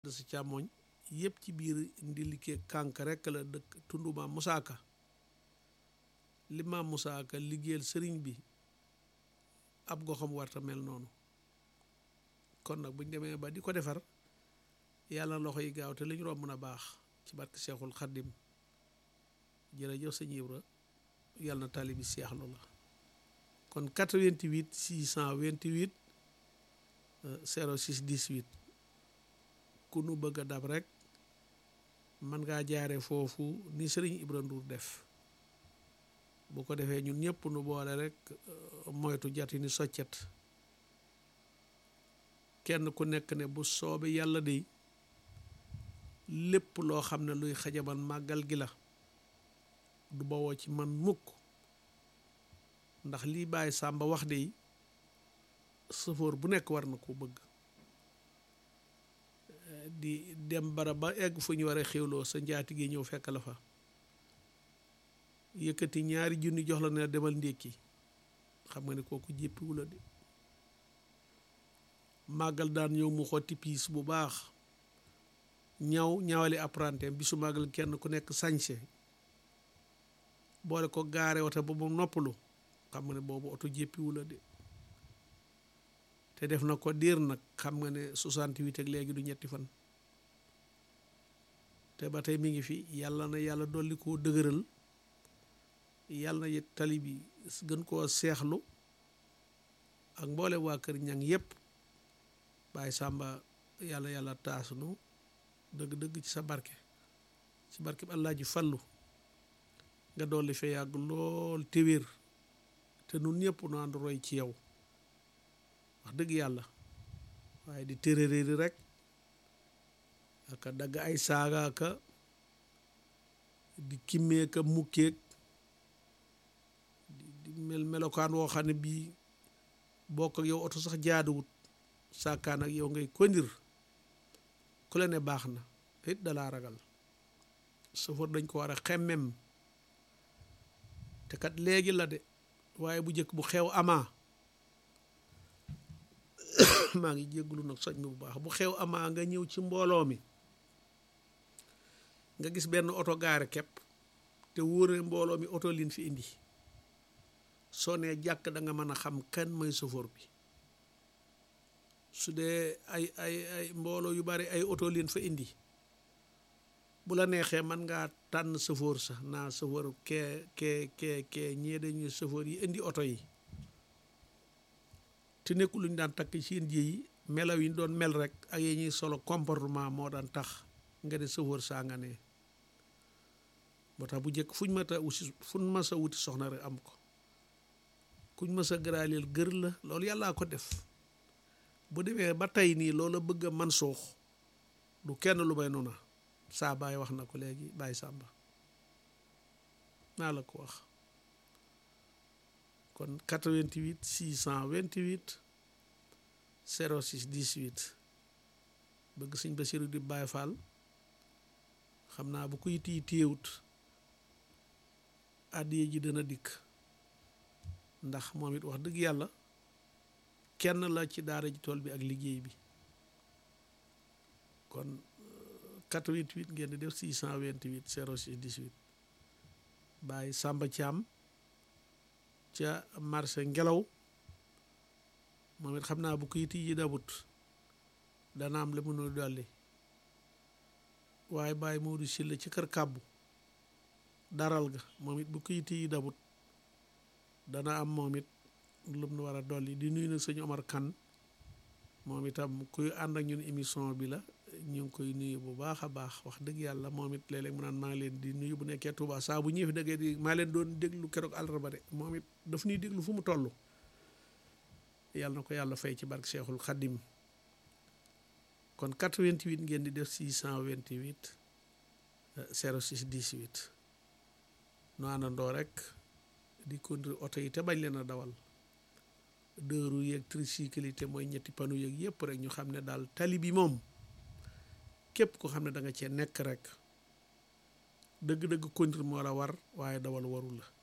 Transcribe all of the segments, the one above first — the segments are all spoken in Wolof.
sa càmmoñ yëpp ci biir ndilike kànk rekk la dëkk tundu maam Musaa Ka li maam Musaa Ka liggéeyal sëriñ bi ab goxam warta mel noonu kon nag buñ demee ba di ko defar yàlla loxo yi gaaw te li ñu romb na baax ci barke Seexul Xaddim jërëjëf sëñ Ibra yàlla na tali bi seexlu la kon 88 628 06 18 ku nu bëgg a dab rek man ngaa jaare foofu ni sëriñ Ibra Ndour def bu ko defee ñun ñëpp nu boole rek moytu jati ni soccet kenn ku nekk ne bu soobe yàlla de lépp loo xam ne luy xajaman màggal gi la du bawoo ci man mukk ndax lii bàyyi sàmba wax de sëfoor bu nekk war na ko bëgg di dem bara ba egg fu ñu war a xéwloo sa njaati gi ñëw fekk la fa yëkkati ñaari junni jox la ne demal ndékki xam nga ne kooku jéppiwu la de màggal daan ñëw mu xotti piis bu baax ñaw ñawali apprenti bi su màggal kenn ku nekk sañse boole ko gaare oto ba mu noppalu xam nga ne boobu oto jéppiwu la de te def na ko diir nag xam nga ne 68 ak léegi du ñetti fan te ba tey mi ngi fi yàlla na yàlla dolli koo dëgëral yàlla na tali bi gën koo seexlu ak mboole waa kër ñang yépp bàyyi sàmba yàlla yàlla taasunu dëgg-dëgg ci sa barke ci barke bi allah ji fallu nga dolli fee yàgg lool te wér te nun ñëpp nu ànd roy ci yow wax dëgg yàlla waaye di tërëréeri rek aka dagg ay saaga aka di kimmee ka mukkeeg di mel melokaan woo xam ne bii bokk ak yow oto sax jaaduwut sàkkaan ak yow ngay kondir ku la ne baax na it dalaa ragal sofër dañ ko war a xemmem te kat léegi la de waaye bu njëkk bu xew amaa maa ngi jégglu nag soj mi bu baax bu xew amaa nga ñëw ci mbooloo mi nga gis benn oto gaare képp te wóore mbooloo mi oto liin fi indi soo nee jàkk da nga mën a xam kan mooy chauffeur bi su dee ay ay ay mbooloo yu bari ay oto liin fa indi bu la neexee man ngaa tànn chauffeur sax naa chauffeur kee kee kee kee ñee dañuy chauffeur yi indi oto yi te nekkul lu ñu daan takk seen ji yi melaw yi ñu doon mel rek ak yi ñuy solo comportement moo daan tax nga ne chauffeur saa nga ne moo tax bu njëkk fuñ ma ta wuti fuñ ma sa wuti soxna rek am ko kuñ ma sa gëraaleel gër la loolu yàllaa ko def bu demee ba tey nii loola bëgg a man suux du kenn lu may noona saa baay wax na ko léegi bàyyi sàmba naa la ko wax kon 88 628 06 18 bëgg sëñ Basiru di Baay Faal xam naa bu ko yiti yi téewut àddiye ji dana dikk ndax moom it wax dëgg yàlla kenn la ci daara ji tool bi ak liggéey bi kon 88 ngeen di def 628 06 18 Baay Sàmba Caam ca marché ngelaw moom it xam naa bu ko yiti yi dabut dana am la mënul dolli waaye Baay Moodu Silla ci kër kàbbu daral ga moom it bu ko yiti yi dabut dana am moom it lu mu war a dolli di nuyu nag sëñ Omar Kan moom itam kuy ànd ak ñun émission bi la ñu ngi koy nuyu bu baax a baax wax dëgg yàlla moom it léeg-léeg mu naan maa ngi leen di nuyu bu nekkee Touba saa bu ñëwee fi dëggee di maa leen doon déglu keroog àllarba de moom it daf ñuy déglu fu mu toll yàlla na ko yàlla fay ci barke Cheikhul Khadim kon 88 ngeen di def 628 06 18 nu àndandoo rek di conduire oto yi te bañ leen a dawal deux roues yeeg tricycle te mooy ñetti panu yeeg yëpp rek ñu xam ne daal tali bi moom képp ko xam ne da nga cee nekk rek dëgg-dëgg conduire moo la war waaye dawal waru la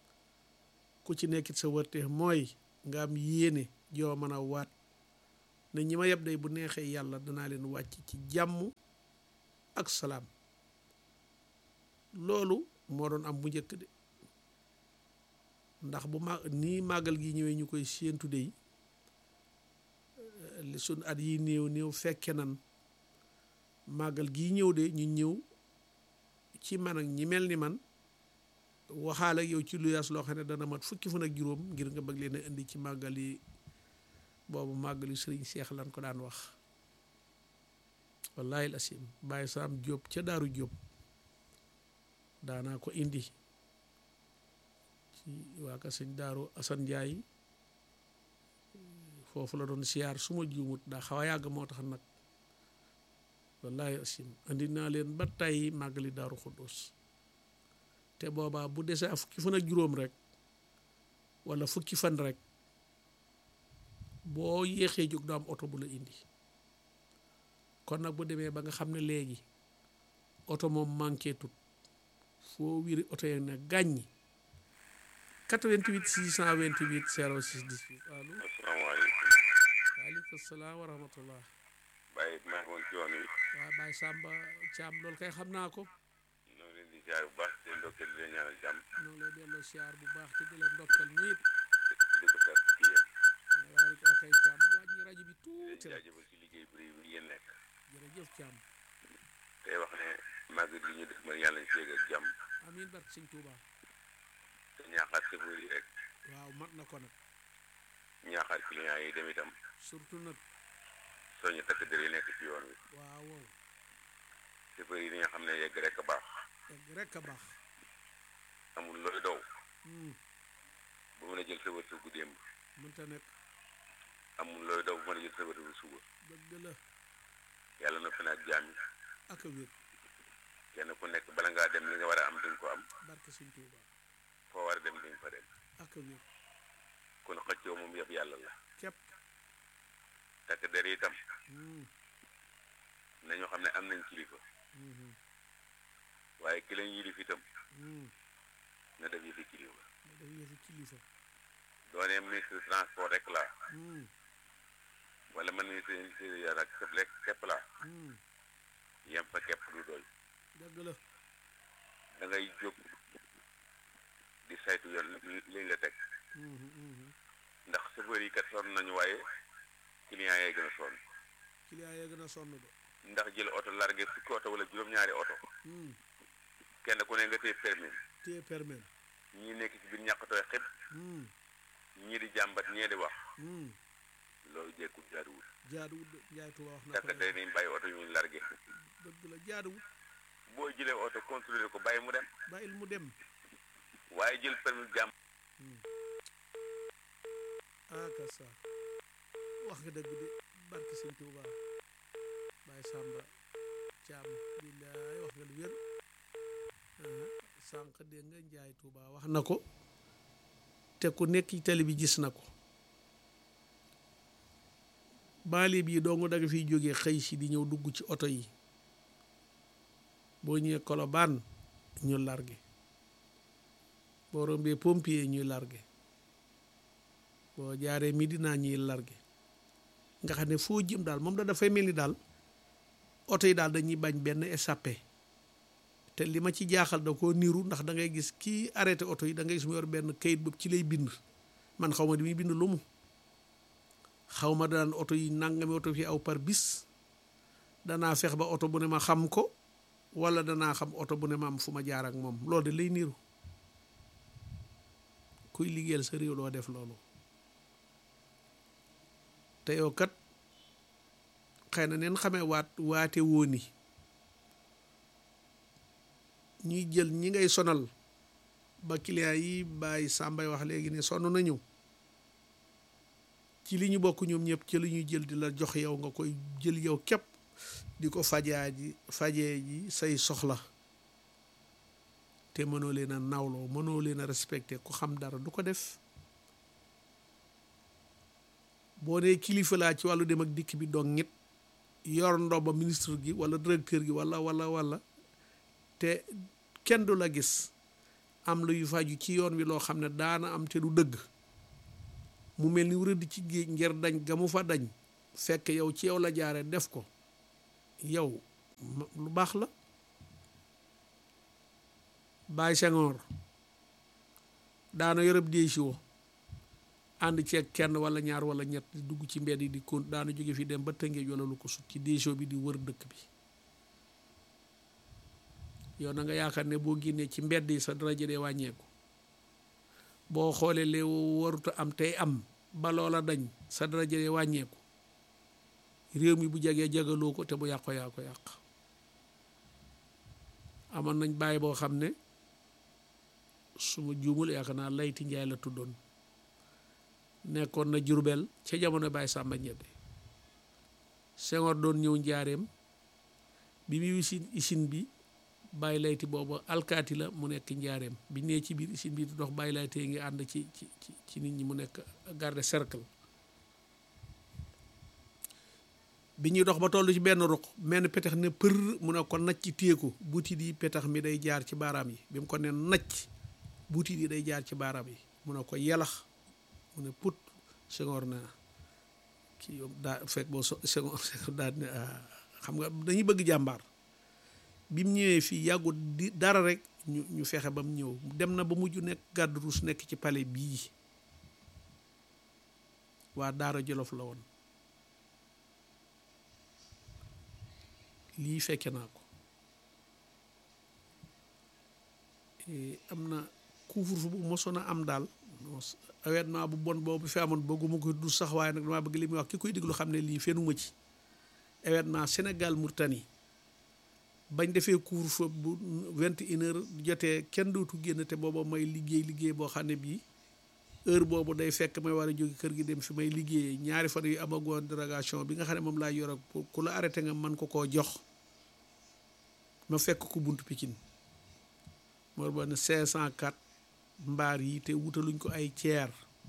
ku ci nekkit sa wërte mooy nga am yéene joo mën a waat ne ñi ma yeb day bu neexee yàlla danaa leen wàcc ci jàmm ak salaam loolu moo doon am bu njëkk de ndax bu ma nii màggal gi ñëwee ñu koy séentu dey li sun at yi néew néew fekke nan màggal gii ñëw de ñu ñëw ci man ak ñi mel ni man waxaale ak yow ci lu yaas loo xam ne dana mat fukki fan ak juróom ngir nga bëgg leen a indi ci màggal yi boobu màggal yi sëriñ Seex lan ko daan wax wallaahi lasim bàyyi saam Jóob ca daaru Jóob daanaa ko indi ci waa ka sëñ daaru Asan Njaay foofu la doon siyaar su ma juumut daa xaw a yàgg moo tax nag wallaahi asim andi naa leen ba tey màggali daaru Xuddus te boobaa bu desee a fukki fan ak juróom rek wala fukki fan rek boo yéexee jóg du am oto bu la indi kon nag bu demee ba nga xam ne léegi oto moom manqué tut foo wiri oto yeeg ne gàññi 88 628 06 18 allo asalaamaaleykum waaleykum salaam wa rahmatullah Baye maa ngi woon ci yoon wi waaw Baye Samba Thiam loolu kay xam naa ko ñoo leen di ziar bu baax di leen ndokkeel di leen ñaanal jàmm ñoo ngi lay delloo siyaar bu baax te di la ndokkal nit di ko seet ci yéen waaye kaa kay Thiam wàññi rajo bi di tuuti leen rek jaajëfal ci liggéey bu rëy bi ngeen nekk jërëjëf Thiam tey wax ne màggal gi ñu def ma yàlla ñu seeg ak jàmm amiin barke sëñ Touba te ñaaxaat chauffeur yi rek waaw mat na ko nag ñaaxaat client yi dem itam surtout nag soñu takk der yi nekk ci yoon wi waaw wow chauffeur yi nga xam ne yegg rek a baax egg rek a baax amul looy daw Hmm, bu mën a jël sa wërsëg gu démb mënta nekk amul looy daw bu mën a jël sa wërsëg gu suba dëgg la yàlla noppi na ak jaam yi ak a wér kenn ku nekk bala ngaa dem li nga war a am di nga ko am barke sëñ Touba foo war a dem di nga fa dem ak a wér kon xëccoo moom yëpp yàlla la képp takk der yi itam Hmm, nañu xam ne am nañ kilifa mhm, waaye ki leen yilif itam hmm. na def yëfi kilifa ma def yëfi kilifa doonee ministre transport rek la Hmm, wala man ministre intérieur ak sëf rek képp la hmm. yem fa képp du doy dëgg la da ngay jóg di saytu yoon li nga teg Mhm, mhm. ndax chauffeur yi kat sonn nañu waaye client yee gën a sonn client yee gën a sonn de ndax jël oto largué fukki oto wala juróom-ñaari oto Hmm, kenn ku ne nga téye permis téye permis ñii nekk ci biir ñàkkatooy xib Hmm, ñii di jàmbat ñee di wax hmm. loolu jekkul jaaduwul jaaduwut de Njaay Tuba wax na ko takk day nañ bàyyi oto yu ñu largué dëgg la jaaduwut boo jëlee oto contrôlé ko bàyyi mu dem bàyyil mu dem waaye jël permis jàmm aka sa wax nga dëgg de barke sëñ Tuuba Baay Sàmba Caam billaay wax nga lu wér aha sànq dégg nga Njaay Tuuba wax na ko te ku nekk ci télé bi gis na ko baali bii dong da nga fiy jógee xëy si di ñëw dugg ci oto yi boo ñëwee Kolobaan ñu largué boo rombee pompier ñuy largué boo jaaree Medina ñuy largué nga xam ne foo jëm daal moom da dafay mel ni daal oto yi daal dañuy bañ benn échappé te li ma ci jaaxal da koo niiru ndax da ngay gis kii arrêté oto yi da ngay gis mu yor benn kayit boobu ci lay bind man xaw ma di muy bind lu mu xaw ma daan oto yi nangami oto fi aw par bis danaa fex ba oto bu ne ma xam ko wala danaa xam oto bu ne ma am fu ma jaar ak moom loolu de lay niiru kuy liggéeyal sa réew doo def loolu te yow kat xëy na neen xamee waat waate wooni ñuy jël ñi ngay sonal ba client yi bàyyi sàmbay wax léegi ne sonn nañu ci li ñu bokk ñoom ñëpp ci li ñuy jël di la jox yow nga koy jël yow képp di ko fajaa ji fajee ji say soxla te mënoo leen a nawloo mënoo leen a respecté ku xam dara du ko def boo nee kilifa laa ci wàllu dem ak dikk bi dong ñit yor ndomba ministre gi wala directeur gi wala wala wala te kenn du la gis am lu yu faju ci yoon wi loo xam ne daana am te du dëgg mu mel ni rëdd ci géej ngir dañ ga mu fa dañ fekk yow ci yow la jaare def ko yow lu baax la Baye Senghor daana yoreb déey si wo ànd ceeg kenn wala ñaar wala ñett di dugg ci mbedd yi di kon daana jóge fi dem ba tëngee wala lu ko sut ci déesoo bi di wër dëkk bi yow na nga yaakaar ne boo génnee ci mbedd yi sa daraja dee wàññeeku boo xoolee lee waruta am tey am ba loola dañ sa daraja dee wàññeeku réew mi bu jegee jegaloo ko te bu yàqo yaa ko yàq amoon nañ bàyyi boo xam ne su ma juumul yaakaar naa layti njaay la tuddoon nekkoon na jurbel ca jamono Baye Samba Ñebbe Senghor doon ñëw njaareem bi muy isin isin bi Baye layti boobu alkaati la mu nekk njaareem bi nee ci biir isin bi di dox Baye laytee ngi ànd ci ci ci nit ñi mu nekk garde cercle bi ñuy dox ba toll ci benn ruq menn petax ne për mu ne ko nacc téye ko butit yi petax mi day jaar ci baaraam yi bi mu ko ne nacc butit yi day jaar ci baaraam yi mu ne ko yelax mu ne put Senghor na kii yow daa fekk boo so Senghor daa ne xam nga dañuy bëgg jàmbaar bi mu ñëwee fii yàggut di dara rek ñu ñu fexe ba mu ñëw dem na ba mujj nekk gàddu ruus nekk ci palais bii waa Daara Jolof la woon lii fekke naa ko am na couvre-feu bu mosoon a am daal événement bu bon boobu fi amoon bëgguma ko du sax waaye nag damaa bëgg li muy wax ki koy déglu xam ne lii fenuma ci événement Sénégal Mauritanie bañ defee couvre-feu bu vingt et une heures jotee kenn dootu génn te booba may liggéey liggéey boo xam ne bii heure boobu day fekk may war a jóge kër gi dem fi may liggéeyee ñaari fan yu amagoon dérogation bi nga xam ne moom laa yor ak ku la arrêté nga mën ko koo jox ma fekk ko buntu Pikine moo ba ne cinq cent quatre mbaar yi te wutaluñ ko ay ceer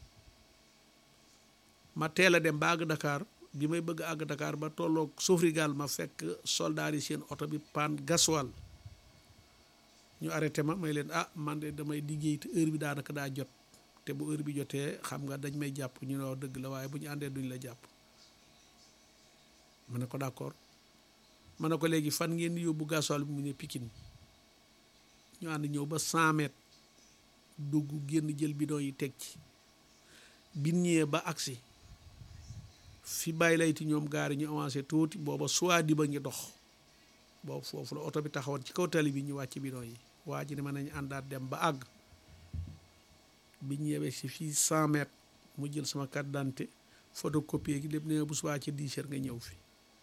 ma teel a dem ba àgg Dakar bi may bëgg àgg Dakar ba tolloog Sofrigal ma fekk soldaar yi seen oto bi paan gaswal ñu arrêté ma may leen ah man de damay liggéey te heure bi daanaka daa jot te bu heure bi jotee xam nga dañ may jàpp ñu ne wax dëgg la waaye bu ñu àndee duñ la jàpp ma ne ko d'accord ma ne ko léegi fan ngeen di yóbbu gaswal bi mu ne Pikine ñu ànd ñëw ba cent mètres dugg génn jël bidon yi teg ci bin ñëwee ba agsi fi bàyyi layti ñoom gaari ñu avancé tuuti booba soit di ba ngi dox boobu foofu la oto bi taxawoon ci kaw tali bi ñu wàcc bidon yi waa ji ne mën nañu àndaat dem ba àgg bi ñëwee si fii cent mètres mu jël sama carte d'identité photocopie gi lépp ne bu subaa ci dix heures nga ñëw fi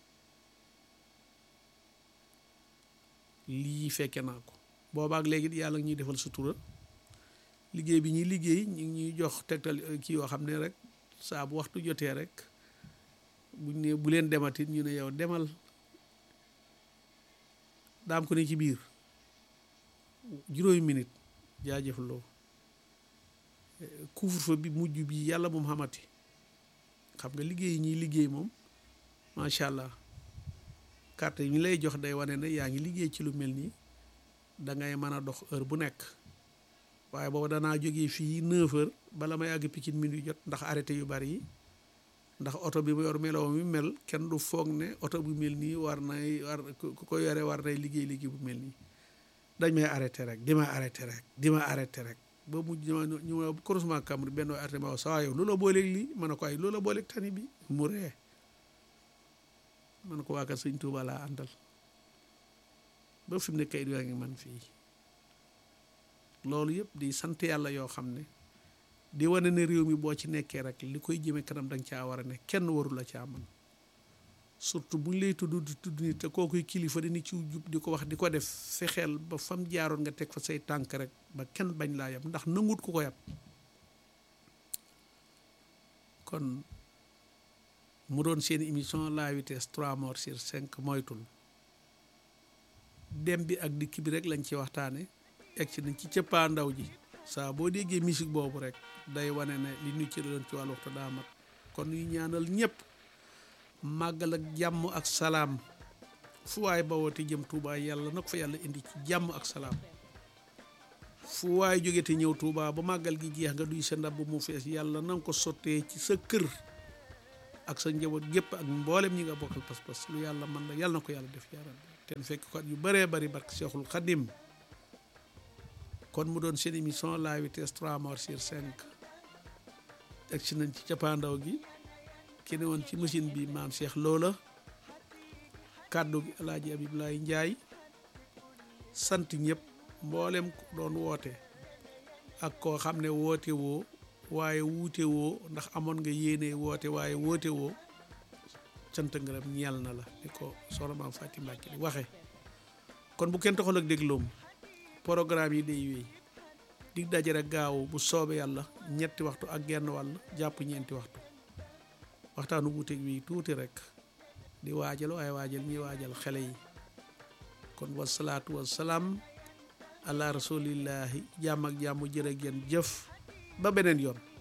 lii fekke naa ko boobaak léegi yàlla ñuy defal sutura liggéey bi ñuy liggéey ñu ngi ñuy jox tegtal kii yoo xam ne rek saa bu waxtu jotee rek buñ ne bu leen dematit ñu ne yow demal daam ko ne ci biir juróomi minute jaajëf loo couvre-feu bi mujj bi yàlla moom xamati xam nga liggéey yi ñuy liggéey moom macha allah carte yi ñu lay jox day wane ne yaa ngi liggéey ci lu mel nii da ngay mën a dox heure bu nekk waaye boobu danaa jógee fii neuf heures bala may àgg Pikine minuit jot ndax arrêté yu bari yi ndax oto bi mu yor meloo mi mel kenn du foog ne oto bu mel nii war nay war ku ko yore war nay liggéey liggéey bu mel nii dañ may arrêté rek di ma arrêté rek di ma arrêté rek ba mujj ma ñu ma croisement Cambre benn arrêté ma wax saa yow loola booleeg lii ma ne ko ay loola booleeg tani bi mu ree ma ne ko waa kat sëñ Tuuba laa àndal ba fi mu ne kayit yaa ngi man fii loolu yëpp di sant yàlla yoo xam ne di wane ne réew mi boo ci nekkee rek li koy jëme kanam danga caa war a ne kenn warul la caa man surtout buñ lay tudd di tudd nit te kookuy kilifa di ni ci jub di ko wax di ko def fexeel ba fam jaaroon nga teg fa say tànk rek ba kenn bañ laa yab ndax nangut ku ko yab kon mu doon seen émission la vitesse trois morts sur cinq moytul dem bi ak dikk bi rek lañ ci waxtaane egg si nañ ci cëppaa ndaw ji saa boo déggee musique boobu rek day wane ne li ñu ci doon ci wàllu waxtu daa mat kon ñu ñaanal ñëpp màggal ak jàmm ak salaam fu waay ba woote jëm Touba yàlla na ko fa yàlla indi ci jàmm ak salaam fu waay jóge te ñëw Touba ba màggal gi jeex nga duy sa ndab bu mu fees yàlla na nga ko sottee ci sa kër ak sa njaboot gépp ak mboolem ñi nga bokkal pas-pas lu yàlla mën la yàlla na ko yàlla def yaa rabbi ten fekk ko at yu bëree bëri barke Cheikhul Khadim kon mu doon seen émission la vitesse 3 morts sur 5 egsi nañ ci cappaandaw gi ki ne woon ci machine bi maam Cheikh Loola kàddu gi alaaji Abibulaay Njaay sant ñëpp mboolem ko doon woote ak koo xam ne woote woo waaye wuute woo ndax amoon nga yéene woote waaye woote woo sant ngërëm ñeel na la ni ko soxna maam Fatim Mbàkke di waxe kon bu kenn taxal ak dégloom programme yi day wéy dig daje rek gaaw bu soobee yàlla ñetti waxtu ak genn wàll jàpp ñeenti waxtu waxtaanu wuuteeg wi tuuti rek di waajal waaye waajal ñuy waajal xele yi kon wasalaatu wasalaam ala rasulillahi jàmm ak jàmm jërë ngeen jëf ba beneen yoon